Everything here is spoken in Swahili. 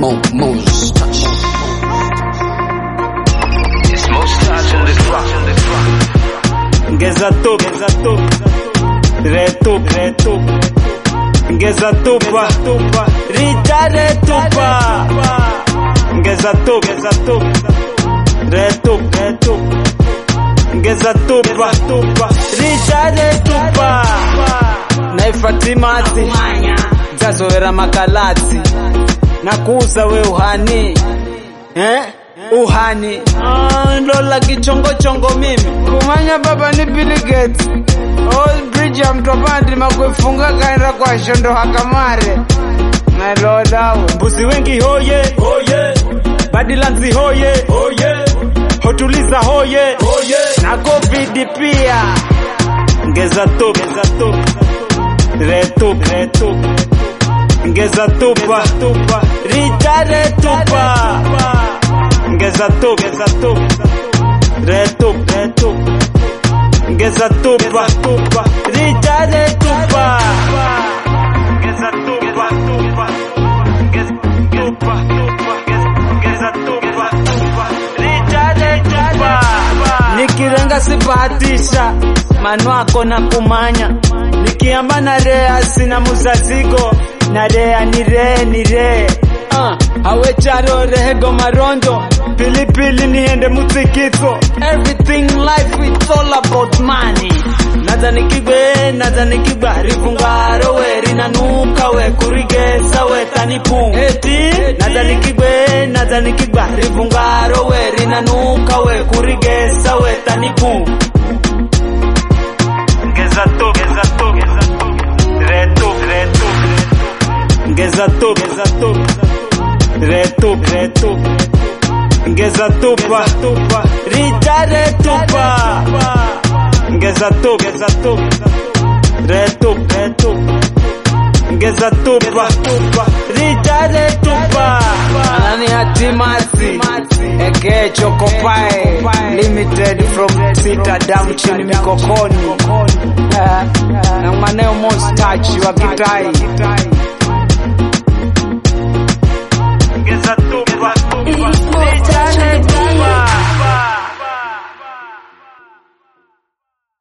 Mo, Mo's touch. It's most touch on this rock. On this rock. Ngeza tup, ngeza tup, retup, retup. Ngeza tupa, tupa, rita retupa. Ngeza tup, ngeza tup, retup, retup. Ngeza tupa, tupa, rita retupa. Naifatimati, zazowera makalati. Nakuza we uhani, eh? Uhani, ah, ndola kichongochongo mimi. kumanya baba ni Bill Gates old bridge ya mtopandi makuifunga kaenda kwa shondo hakamare nalodawe mbuzi wengi hoye hoye badilanzi hoye hoye hotuliza hoye hoye na covid pia ngeza tup ngeza tup retup retup ngeza tupa tupa rita retupa ngeza tup ngeza tup retup retup ngeza tupa tupa rita retupa ngeza tupa tupa ngeza tupa tupa ngeza tupa tupa rita retupa nikirenga sibahatisha manwako na kumanya nikiamba na rea sina muzazigo na rea ni ree ni ree uh, awe charo rehego marondo pilipili niende mutsikitso everything life it's all about money naza nikigwe naza nikigwa rivungaro we rinanuka we kurigesa we tanipu eti naza nikigwe naza nikigwa rivungaro we rinanuka we kurigesa we tanipu ngeza tu ngeza tu ngeza tu retu retu ngeza tu ngeza tu retu retu ngeza tupa tupa rita retupa ngeza tu ngeza tu retu retu ngeza tupa tupa rita retupa anani hatimati eke chokopae limited from sita down chini mikokoni Eh, na maneo most touch wa kitai